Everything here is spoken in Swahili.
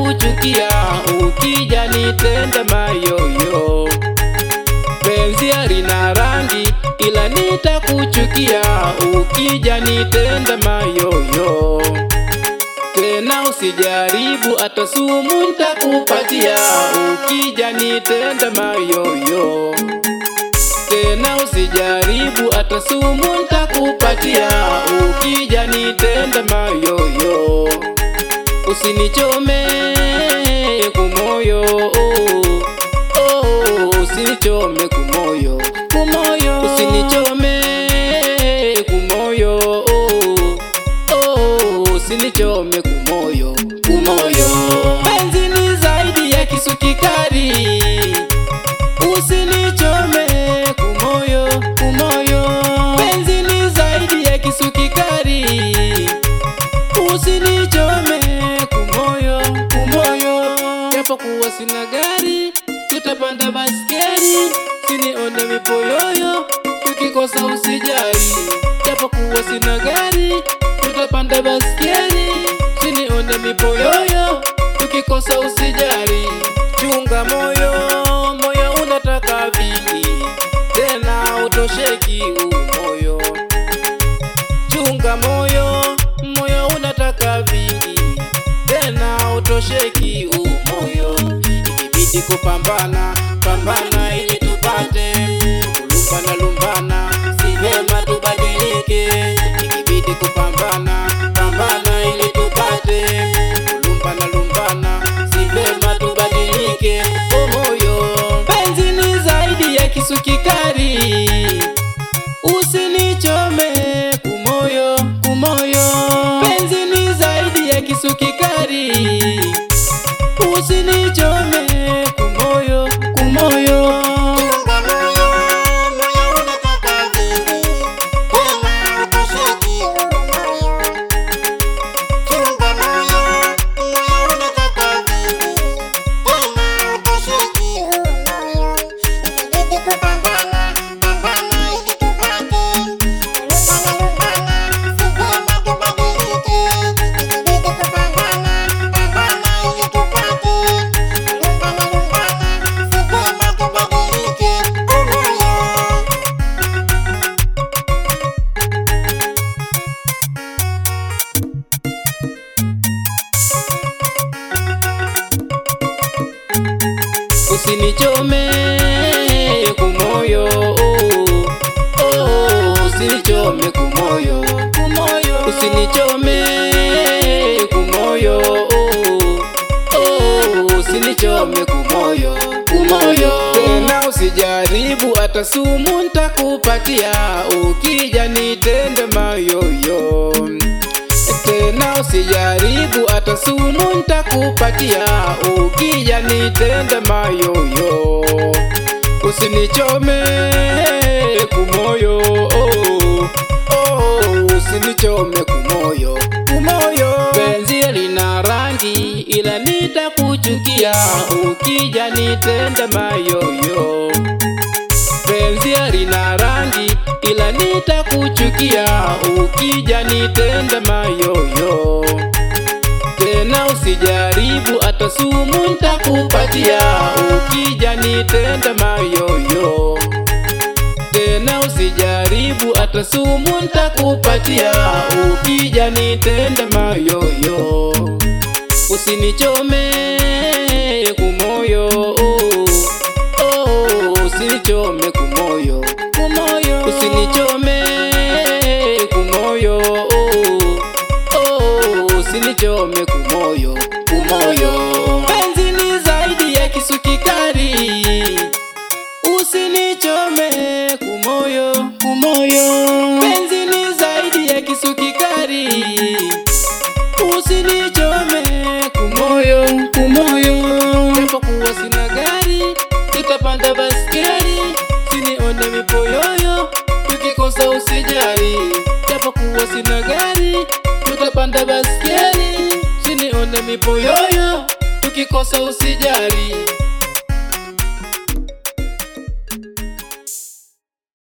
nitakuchukia ukija nitenda mayoyo. Penzi halina rangi ila nitakuchukia ukija nitenda mayoyo. Tena usijaribu hata sumu nitakupatia ukija nitenda mayoyo. Tena usijaribu hata sumu nitakupatia ukija nitenda mayoyo. Usinichome kumoyo oh, oh, usinichome kumoyo kumoyo usinichome kumoyo oh, oh, usinichome kumoyo kumoyo penzi ni zaidi ya kisu kikali usinichome kumoyo kumoyo penzi ni zaidi ya kisu kikali usinichome kumoyo kumoyo, japo kuwa sina gari, tutapanda baskeli, sinione mipoyoyo, tukikosa usijali. Japo kuwa sina gari, tutapanda baskeli, sinione mipoyoyo, tukikosa usijali. Chunga moyo, moyo unataka vingi, tena utosheki umoyo chunga moyo, moyo unataka vingi, tena utosheki umoyo. Ikibidi kupambana, pambana ili tupate, kulumbana lumbana, si vema tubadilike. Ikibidi kupambana, pambana ili tupate, kulumbana lumbana, si vema tubadilike. Umoyo, penzi ni zaidi ya kisu kikali Usinichome kumoyo kumoyo, penzi ni zaidi ya kisu kikali. Usinichome kumoyo kumoyo, Chunga moyo, moyo unataka vingi, tena utosheki umoyo. Chunga moyo, moyo unataka vingi, tena utosheki umoyo. Ikibidi kupambana, pambana ili tupate, lumbana lumbana, si vyema tubadilike. Ikibidi kupambana, pambana ili tupate, lumbana lumbana, si vyema tubadilike. Umoyo. usinichome kumoyo, oh, oh, usinichome kumoyo kumoyo, usinichome kumoyo, oh, oh, usinichome kumoyo kumoyo, tena usijaribu hata sumu nitakupatia ukija nitende mayoyo tena usijaribu hata sumu nitakupatia ukija nitende mayoyo. Usinichome kumoyo oh, oh, usinichome kumoyo kumoyo. Penzi lina rangi ila nitakuchukia ukija nitende mayoyo penzi halina rangi ila nitakuchukia ukija nitende mayoyo. Tena usijaribu hata sumu nitakupatia ukija nitende mayoyo. Tena usijaribu hata sumu nitakupatia ukija nitende mayoyo. Usinichome kumoyo oh, oh, usinichome kumoyo kumoyo, usinichome kumoyo oh, oh, usinichome kumoyo kumoyo. Penzi ni zaidi ya kisu kikali, usinichome kumoyo kumoyo. Penzi ni zaidi ya kisu kikali usinichome kumoyo kumoyo, japo kuwa sina gari, tutapanda baskeli, sinione mipoyoyo, tukikosa usijali, japo kuwa sina gari, tutapanda baskeli, sinione mipoyoyo, tukikosa usijali